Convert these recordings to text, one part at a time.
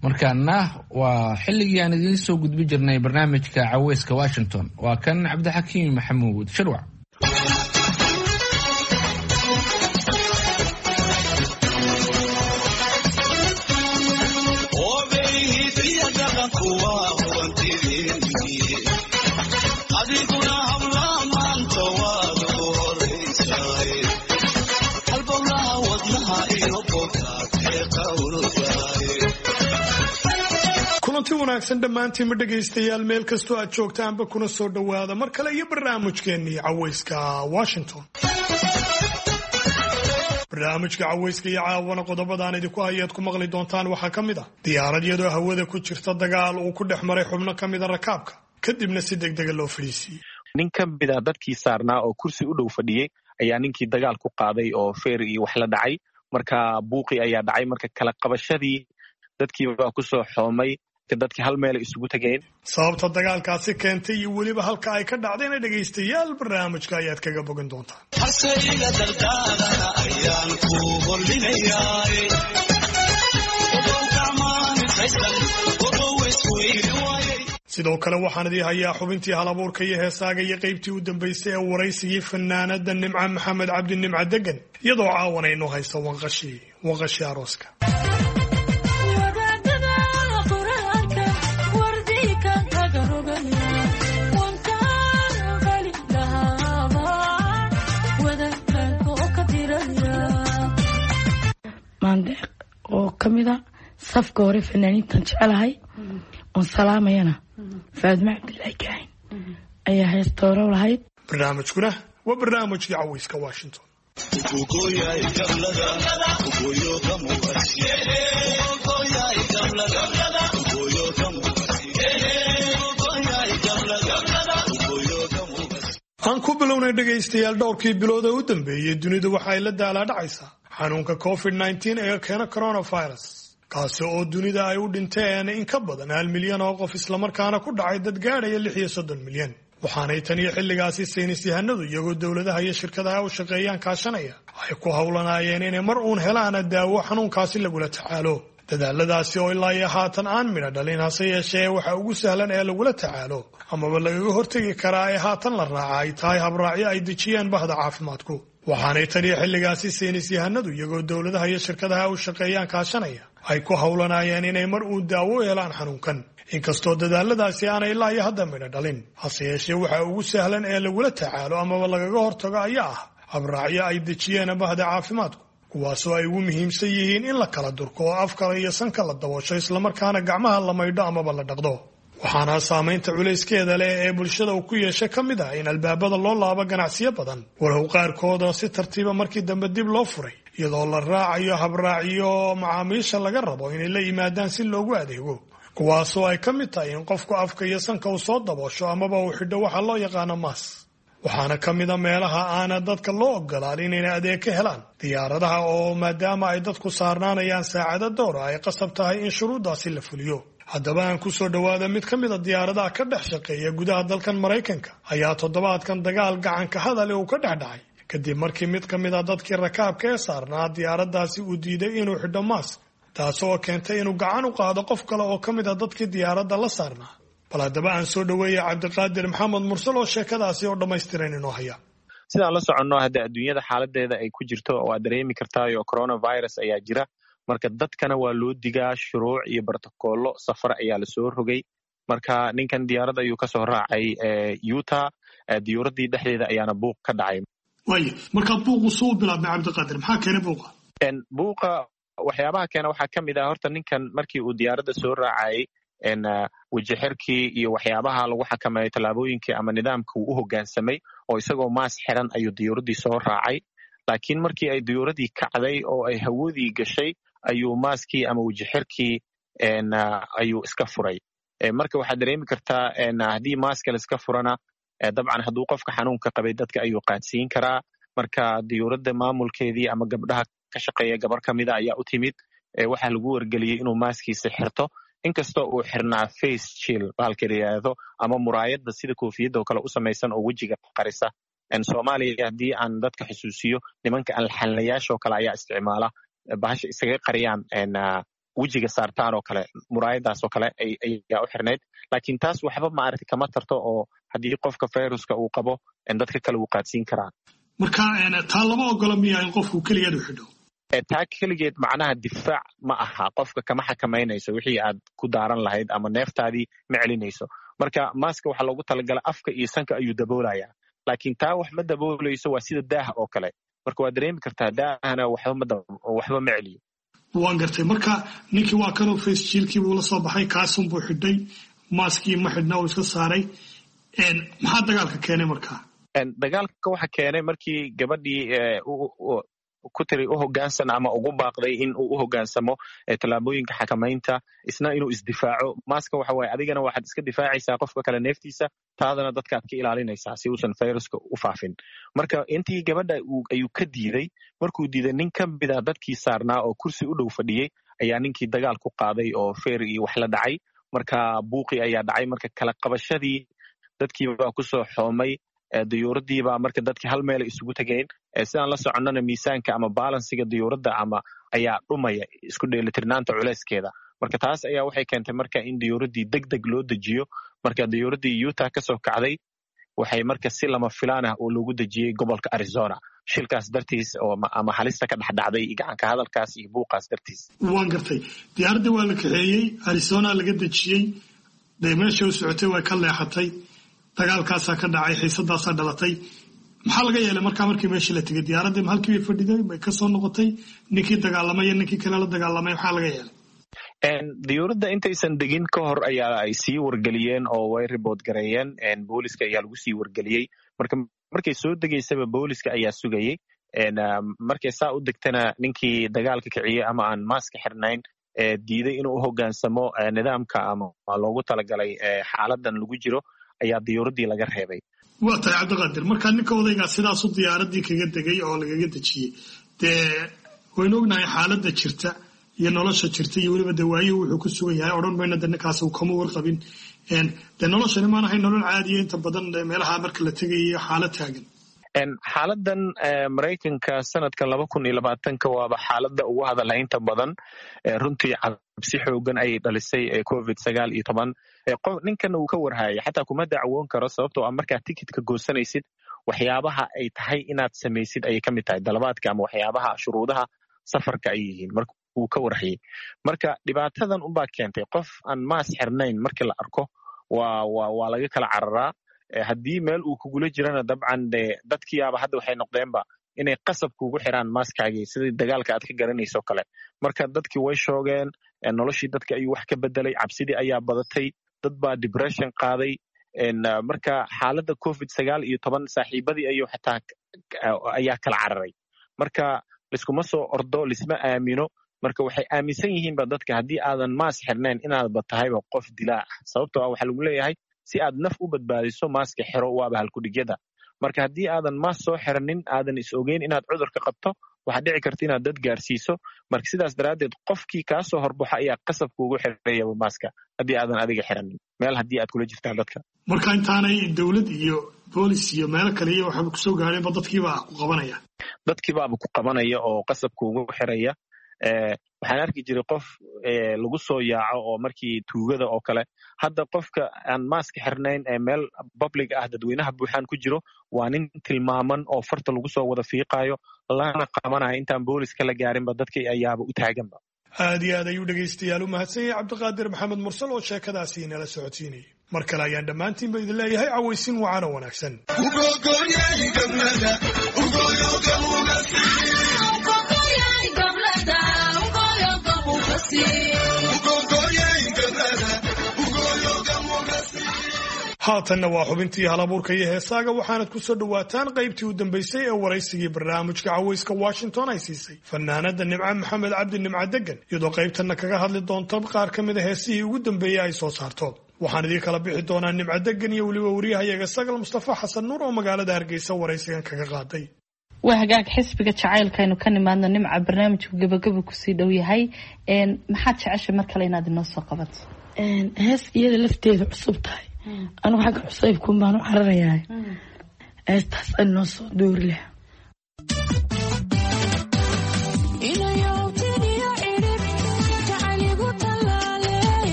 markaana waa xilligii aan idiin soo gudbi jirnay barnaamijka caweyska washington waa kan cabdixakiim maxamuud shirwac kulanti wanaagsan dhammaantiinma dhegaystayaal meel kastoo aad joogtaanba kuna soo dhowaada mar kale iyo barnaamijkeennii caweyska washington barnaamijka caweyska iyo caawana qodobadaan idinku hayaad ku maqli doontaan waxaa ka mid ah diyaarad iyadoo hawada ku jirta dagaal uu ku dhex maray xubno ka mida rakaabka kadibna si degdega loo fadhiisiiyey nin ka mid a dadkii saarnaa oo kursi u dhow fadhiyey ayaa ninkii dagaal ku qaaday oo feer iyo wax la dhacay marka buuqii ayaa dhacay marka kala qabashadii dadkiibaa kusoo xoomay dadkii hal meela isugu tegeen sababta dagaalkaasi keentay iyo weliba halka ay ka dhacdayna dhegaystayaal barnaamijka ayaad kaga bogan doontaan sidoo kale waxaan idii hayaa xubintii halabuurka iyo heesaaga iyo qaybtii u dambaysay ee waraysigii fanaanada nimca maxamed cabdi nimca degan iyadoo caawanaynu hayso wanqashii wanqashii arooska maandeeq oo ka mid a safka hore fanaaniintan jecelahay oon salaamayana faadma cabdilaahi kaahin ayaa heestooro lahayd barnaamijkuna waa barnaamijkii caweyska washington aan ku bilownay dhegaystayaal dhowrkii bilood ee u dambeeyey dunidu waxa ay la daalaadhacaysaa xanuunka covid nneteen ee keena coronavirus kaasi oo dunida ay u dhinteen in ka badan hal milyan oo qof islamarkaana ku dhacay dad gaadhaya lix iyo soddon milyan waxaanay tan iyo xilligaasi saynis yahanadu iyagoo dowladaha iyo shirkadaha u shaqeeyaan kaashanaya ay ku howlanaayeen inay mar uun helaan daawo xanuunkaasi lagula tacaalo dadaaladaasi oo ilaa iyo haatan aan midha dhalin hase yeeshee waxa ugu sahlan ee lagula tacaalo amaba lagaga hortegi karaa ee haatan la raaca ay tahay habraacyo ay dejiyeen bahda caafimaadku waxaanay tan iyo xilligaasi saynis yahanadu iyagoo dowladaha iyo shirkadaha u shaqeeyaan kaashanaya ay ku howlanaayeen inay mar uun daawo helaan xanuunkan inkastoo dadaaladaasi aanay ilaa iyo hadda midha dhalin hase yeeshee waxa ugu sahlan ee lagula tacaalo amaba lagaga hortago ayaa ah habraacyo ay dejiyeen bahda caafimaadku kuwaasoo ay ugu muhiimsan yihiin in la kala durko oo afkala iyo sanka la daboosho islamarkaana gacmaha la maydho amaba la dhaqdo waxaana saamaynta culayskeeda leh ee bulshada uu ku yeeshay ka mid ah in albaabada loo laabo ganacsiyo badan walow qaarkooda si tartiiba markii dambe dib loo furay iyadoo la raacayo habraaciyo macaamiisha laga rabo inay la yimaadaan si loogu adeego kuwaasoo ay ka mid tahay in qofku afka iyo sanka uu soo daboosho amaba uu xidho waxa loo yaqaano maas waxaana ka mida meelaha aana dadka loo ogolaan inayna adeeg ka helaan diyaaradaha oo maadaama ay dadku saarnaanayaan saacado dowra ay qasab tahay in shuruuddaasi la fuliyo haddaba aan ku soo dhowaada mid ka mid a diyaaradaha ka dhex shaqeeya gudaha dalkan maraykanka ayaa toddobaadkan dagaal gacanka hadale uu ka dhex dhacay kadib markii mid ka mid a dadkii rakaabka ee saarnaa diyaaraddaasi uu diiday inuu xidho maask taasi oo keentay inuu gacan u qaado qof kale oo ka mid a dadkii diyaaradda la saarnaa bal haddaba aan soo dhoweeya cabdiqaadir maxamed mursal oo sheekadaasi oo dhammaystiran inoo haya sidaan la soconno hadda adduunyada xaaladeeda ay ku jirto oo aad dareemi kartaayo coronavirus ayaa jira marka dadkana waa loo digaa shuruuc iyo brotocollo safar ayaa lasoo rogay marka ninkan diyaarad ayuu kasoo raacay utah diyuuraddii dhexdeeda ayaana buuq ka dhacay waaya markaa buuqu suu bilaabmay cabdiqaadir maxaa keenay buuqa buuqa waxyaabaha keena waxaa ka mid ah horta ninkan markii uu diyaaradda soo raacayay wejixirkii iyo waxyaabaha lagu xakameeyo tallaabooyinkii ama nidaamka uu u hoggaansamay oo isagoo maas xiran ayuu diyuuraddii soo raacay laakiin markii ay diyuuraddii kacday oo ay hawadii gashay ayuu maaskii ama wejixirkii ayuu iska furay marka waxaad dareemi kartaa haddii maaska laiska furana dabcan hadduu qofka xanuunka qabay dadka ayuu qaadsiin karaa marka diyuuradda maamulkeedii ama gabdhaha ka shaqeeya gabar ka mida ayaa u timid waxaa lagu wargeliyey inuu maaskiisa xirto inkastoo uu xirnaa face chill bahalka la yidhaahdo ama muraayadda sida koofiyadda oo kale u samaysan oo wejiga qarisa soomaaliya haddii aan dadka xusuusiyo nimanka alxanlayaasha oo kale ayaa isticmaala bahasha isaga qariyaan wejiga saartaan oo kale muraayadaas oo kale ayaa u xirnayd laakiin taas waxba maaragtay kama tarto oo haddii qofka viruska uu qabo dadka kale wuu qaadsiin karaa marka taa lama ogola miya in qofku keligeed u xidho taa keligeed macnaha difaac ma aha qofka kama xakamaynayso wixii aad ku daaran lahayd ama neeftaadii ma celinayso marka maaska waxaa loogu talagala afka iyo sanka ayuu daboolayaa laakiin taa wax ma daboolayso waa sida daaha oo kale marka waad dareemi kartaa daahana waxba ma celiyo waan gartay marka ninkii waa kanuu face jiilkii buu la soo baxay kaasun buu xidhay maaskii ma xidhna uu iska saaray maxaa dagaalka keenay markaa dagaalka waxa keenay markii gabadhii ku tiri u hogaansan ama ugu baaqday in uu u hogaansamo tallaabooyinka xakamaynta isna inuu isdifaaco maaska waxa waaye adigana waxaad iska difaacaysaa qofka kale neeftiisa taadana dadkaad ka ilaalinaysaa si uusan viruska u faafin marka intii gabadha ayuu ka diiday markuu diiday nin ka mida dadkii saarnaa oo kursi u dhow fadhiyey ayaa ninkii dagaal ku qaaday oo feer iyo wax la dhacay marka buuqi ayaa dhacay marka kala qabashadii dadkiibaa kusoo xoomay dayuuradiibaa marka dadkii hal meela isugu tegeen sidaan la soconnana miisaanka ama balansiga dayuuradda ama ayaa dhumaya isku dheelitirnaanta culeyskeeda marka taas ayaa waxay keentay marka in dayuuraddii deg deg loo dejiyo marka dayuuraddii utah kasoo kacday waxay marka si lama filaan ah oo loogu dejiyey gobolka arizona shilkaas dartiis ama halista ka dhexdhacday gacanka hadalkaas iyo buuqaas dartiis waan gartay diyaaradda waa la kaxeeyey arizona laga dejiyey dee meesha u socotay way ka leexatay dagaalkaasaa ka dhacay xiisadaasaa dhalatay maxaa laga yeelay markaa markii meeshii la tegay diyaaraddii ma halkii bay fadhiday bay kasoo noqotay ninkii dagaalamay iyo ninkii kale la dagaalamay maxaa laga yeelay diyuuradda intaysan degin ka hor ayaa ay sii wargeliyeen oo way ribood gareeyeen booliska ayaa lagu sii wargeliyey marka markay soo degaysaba booliska ayaa sugayey markay saa u degtana ninkii dagaalka kiciyey ama aan maaska xirnayn diiday inuu u hogaansamo nidaamka ama loogu talagalay xaaladan lagu jiro ayaa diyuuraddii laga reebay waa tahay cabdiqaadir markaa ninka odaygaa sidaasu diyaaraddii kaga degay oo lagaga dejiyey dee waynu ognahay xaaladda jirta iyo nolosha jirta iyo weliba dee waayuhu wuxuu ku sugan yahay odhan mayna de ninkaas uu kama warqabin dee noloshani maan ahay nolol caadiya inta badan meelaha marka la tegayo xaalad taagan xaaladan maraykanka sanadka laba kun iyo labaatanka waaba xaaladda ugu hadalhaynta badan runtii cabsi xoogan ayay dhalisay covid sagaal iyo toban ninkan uu ka warhayay xataa kuma dacwoon karo sababtoo ah markaad tikitka goosanaysid waxyaabaha ay tahay inaad samaysid ayay ka mid tahay dalabaadka ama waxyaabaha shuruudaha safarka ay yihiin marka uu ka warhayay marka dhibaatadan unbaa keentay qof aan maas xirnayn markii la arko waa waa laga kala cararaa haddii meel uu kugula jirana dabcan de dadkiiaba hadda waxay noqdeenba inay qasab kugu xiraan maaskaagii sidii dagaalka aad ka garanayso kale marka dadkii way shoogeen noloshii dadka ayuu wax ka bedelay cabsidii ayaa badatay dad baa depression qaaday marka xaaladda covid sagaal iyo toban saaxiibadii ayuu xataa ayaa kala cararay marka liskuma soo ordo lisma aamino marka waxay aaminsan yihiinba dadka haddii aadan maas xirnayn inaadba tahayba qof dilaa ah sababtoo ah waxaa lagu leeyahay si aad naf u badbaadiso maaska xiro waaba halkudhigyada marka haddii aadan maas soo xiranin aadan is ogeyn inaad cudurka qabto waxaad dhici karta inaad dad gaarsiiso marka sidaas daraaddeed qofkii kaa soo horbaxo ayaa qasabka ugu xirayaba maaska haddii aadan adiga xiranin meel haddii aad kula jirtaan dadka marka intaanay dowlad iyo boolis iyo meelo kale iyo waxaaba kusoo gaadheenba dadkiibaa ku qabanaya dadkiibaaba ku qabanaya oo qasabka ugu xiraya waxaan arki jiray qof lagu soo yaaco oo markii tuugada oo kale hadda qofka aan maaska xirnayn ee meel public ah dadweynaha buuxaan ku jiro waa nin tilmaaman oo farta lagu soo wada fiiqayo lana qabanayo intaan booliska la gaarinba dadkii ayaaba u taaganba aad iyo aad ayuu dhegaystayaal u mahadsan yahay cabdiqaadir maxamed mursal oo sheekadaasi inala socodsiinayay mar kale ayaan dhammaantiinba idin leeyahay cawaysin wacaana wanaagsan haatanna waa xubintii halabuurka iyo heesaaga waxaanad ku soo dhowaataan qaybtii u dambaysay ee waraysigii barnaamijka cawayska washington ay siisay fanaanada nimco maxamed cabdi nimco degan iyadoo qaybtanna kaga hadli doonto qaar ka mid a heesihii ugu dambeeyey ay soo saarto waxaan idiin kala bixi doonaa nimco degan iyo weliba wariyahayaga sagal mustafa xasan nuur oo magaalada hargeysa waraysigan kaga qaaday waa hagaag xisbiga jacaylkaaynu ka nimaadno nimca barnaamijku gabagaba kusii dhow yahay maxaad jeceshay mar kale inaad inoo soo qabato hees iyada lafteeda cusub tahay anugu xagga cusaybkuun baan u cararayaa heestaas aan noo soo doori laha inayow tiniyo cirib jacayl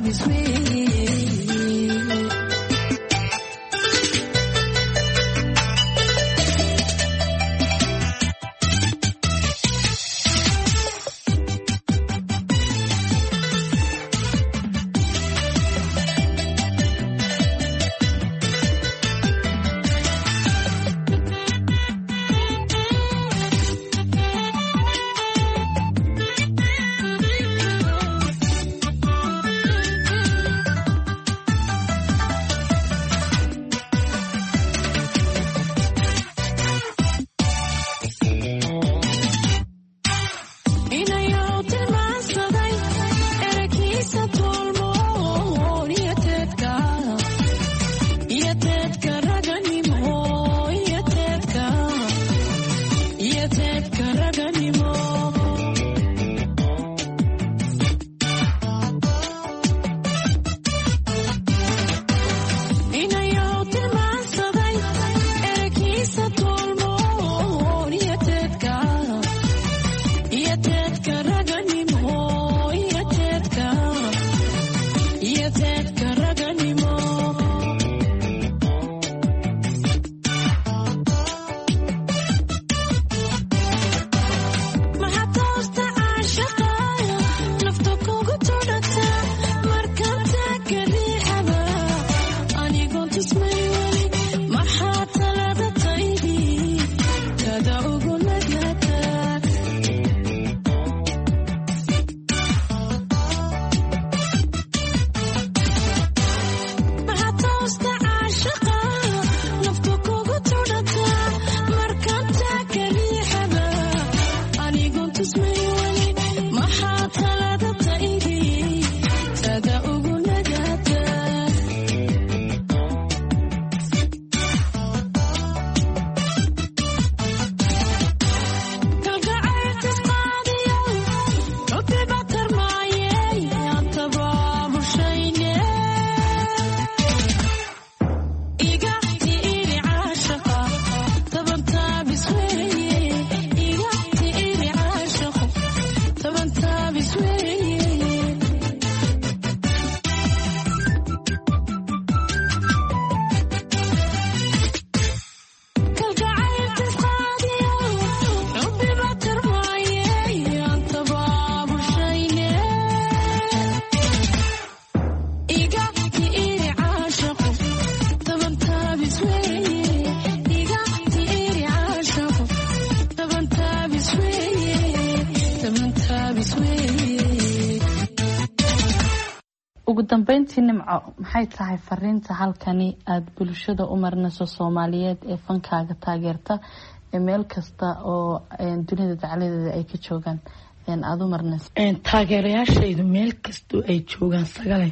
ugu dambeyntii nimco maxay tahay fariinta halkani aada bulshada u marinayso soomaaliyeed ee fankaaga taageerta ee meel kasta oo dunida dacladeeda ay ka joogaan aada u marinayso taageerayaashaydu meel kastoo ay joogaan sagale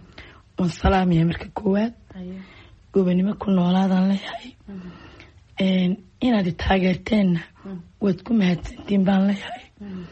waan salaamaya marka koowaad gobanimo ku noolaadaan leeyahay inaad taageerteenna waad ku mahadsantiin baan leeyahay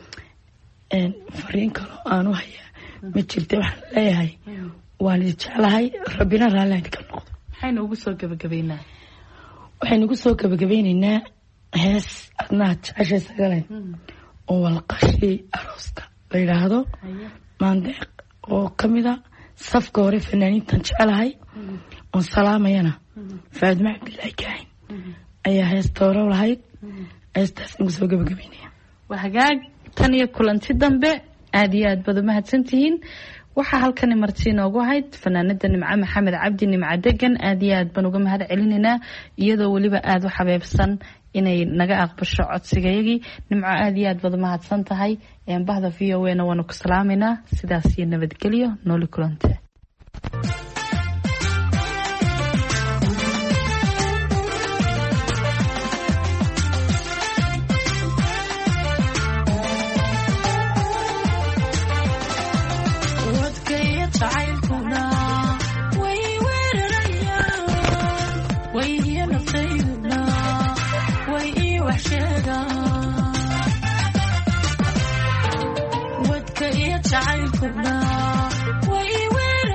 fariin kaloo aan u hayaa ma jirta waxaan leeyahay waan idi jeclahay rabbina raalli idinka noqdo maxaynu ugu soo gabagabeynaa waxaynu ugu soo gabagabeyneynaa hees adnaad jeceshay sagale oo walqashii arooska la yidhaahdo maandeeq oo kamida safka hore fanaaniintan jecelahay oon salaamayana faadma cabdilaahi kaahin ayaa heesta hore lahayd heestaas ugu soo gabagabeynaya waa hagaag tan iyo kulanti dambe aada iyo aad baad umahadsantihiin waxaa halkani marti inoogu ahayd fanaanada nimco maxamed cabdi nimco degan aada iyo aad baan uga mahad celinaynaa iyadoo weliba aada u xabeebsan inay naga aqbasho codsigayagii nimco aada iyo aad baad umahadsan tahay bahda v o na waanu ku salaameynaa sidaas iyo nabadgelyo nooli kulante wadka iyo jacaylkuna way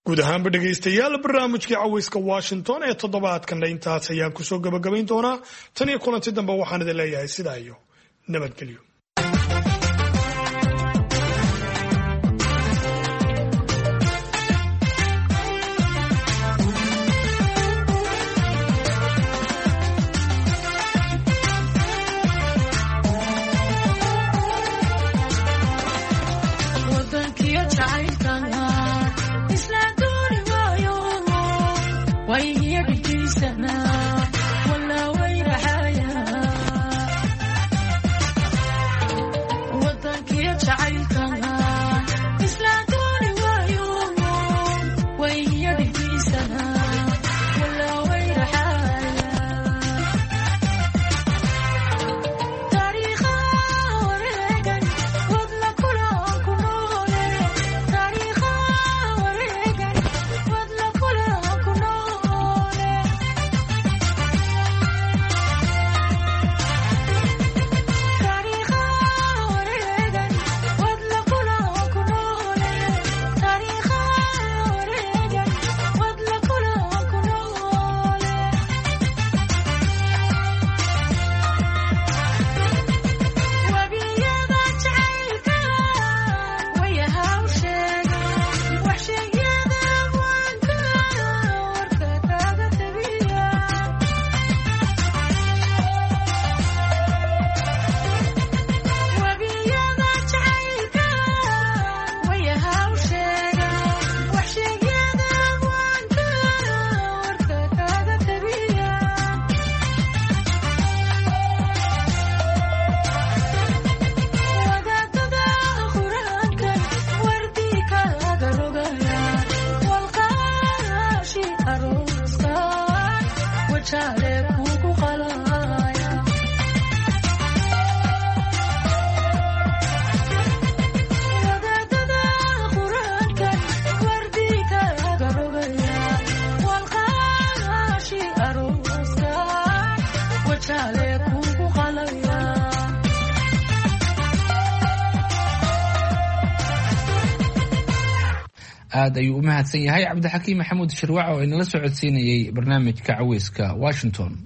guud ahaanba dhegaystayaal barnaamijkii caweyska washington ee toddobaadkanna intaas ayaan kusoo gabagabayn doonaa tan iyo kulanti dambe waxaan idin leeyahay sidaa iyo nabadgelyo aad ayuu u mahadsan yahay cabdixakiim maxamuud shirwac oo inala socodsiinayay barnaamijka caweyska washington